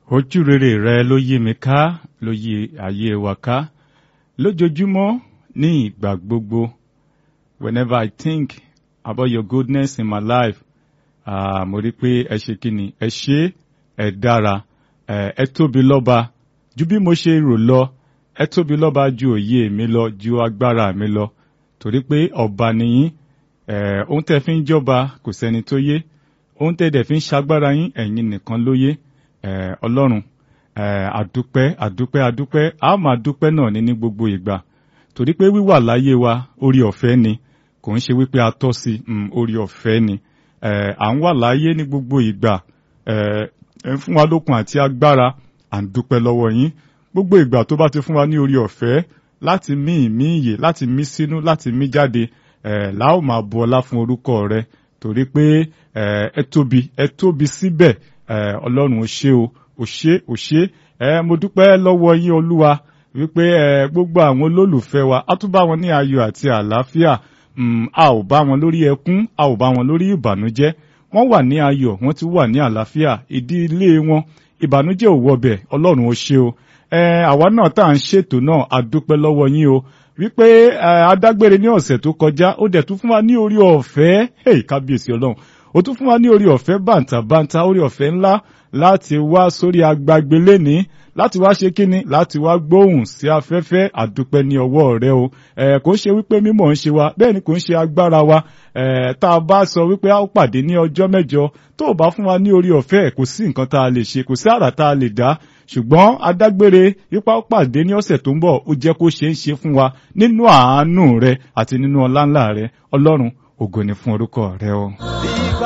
ojú rere rẹ ló yí mi ká ló yí ayé wa ká lójoojúmọ́ ní ìgbà gbogbo whenever I think about your goodness in my life ah, mo rí pé ẹ ṣe kí ni ẹ ṣe ẹ dára ẹ ẹ tóbi lọ́ba ju bí mo ṣe rò lọ ẹ tóbi lọ́ba ju òye mi lọ ju agbára mi lọ torí pé ọba nìyí ẹ ohun tẹ́ fi ń jọba kò sẹ́ni tó yé ohun tẹ́ dẹ̀ fi ń ṣagbára yín ẹ̀yin nìkan ló yé ẹ ọlọ́run ẹ àdúpẹ́ àdúpẹ́ àdúpẹ́ a máa dúpẹ́ náà ní ní gbogbo ìgbà torí pé wíwà láyé wa orí ọ̀fẹ́ ni kò ń ṣe wípé a tọ́ sí um, orí ọ̀fẹ́ ni ẹ à ń wà láyé ní gbogbo ìgbà ẹ ẹ ń fún wa lókun àti agbára à ń dúpẹ́ lọ́wọ́ yín gbogbo ìgbà tó bá ti fún wa ní orí ọ̀fẹ́ láti mí ìmí ìyè láti mí sínú láti mí jáde ẹ la ó máa bu ọlá fún orúkọ rẹ torí pé ẹ ẹ tóbi ẹ tóbi síbẹ̀ ẹ ọlọ́run ò ṣe o ò ṣe ò ṣe ẹ mo dúpẹ́ lọ́wọ́ yín olúwa wípé ẹ gbogbo àwọn olólùfẹ́ wa á tún bá wọn ní ayọ̀ àti àlàáfíà a ò bá wọn lórí ẹkún a ò bá wọn lórí ìbànújẹ́ wọ́n wà ní ayọ̀ wọ́n ti wà ní àlàáfíà ìdílé wọn ìbànújẹ́ ò wọbẹ̀ ọlọ́run ò ṣe o ẹ àwa náà tá à ń ṣètò náà a dúpẹ́ lọ́wọ́ yín o wípé adágbére ní ọ̀sẹ̀ tó kọjá ó dẹ̀ tún fún wa ní orí ọ̀fẹ́ hey, kábíyèsí ọlọ́run ó tún fún wa ní orí ọ̀fẹ́ bàǹtàbàǹtà orí ọ̀fẹ́ ńlá láti wá sórí agbágbé léni láti wá ṣe kíni láti wá gbóhùn sí afẹ́fẹ́ àdúpẹ́ ní ọwọ́ rẹ o ẹ kò ń ṣe wípé mímọ̀ ń ṣe wa bẹ́ẹ̀ ni kò ń ṣe agbára wa ẹ tá a bá sọ wípé a ó pàdé ní ọjọ́ mẹ́jọ tó o bá fún wa ní orí ọ̀fẹ́ kò sí nǹkan tá a lè ṣe kò sí àrà tá a lè dá ṣùgbọ́n adágbére ipa ó pàdé ní ọ̀sẹ̀ tó ń bọ̀ ó jẹ́ kó ṣe é ṣe fún wa nínú àánú rẹ àti nínú ọláńlá rẹ ọlọ́run ògo ni fún orúkọ rẹ o.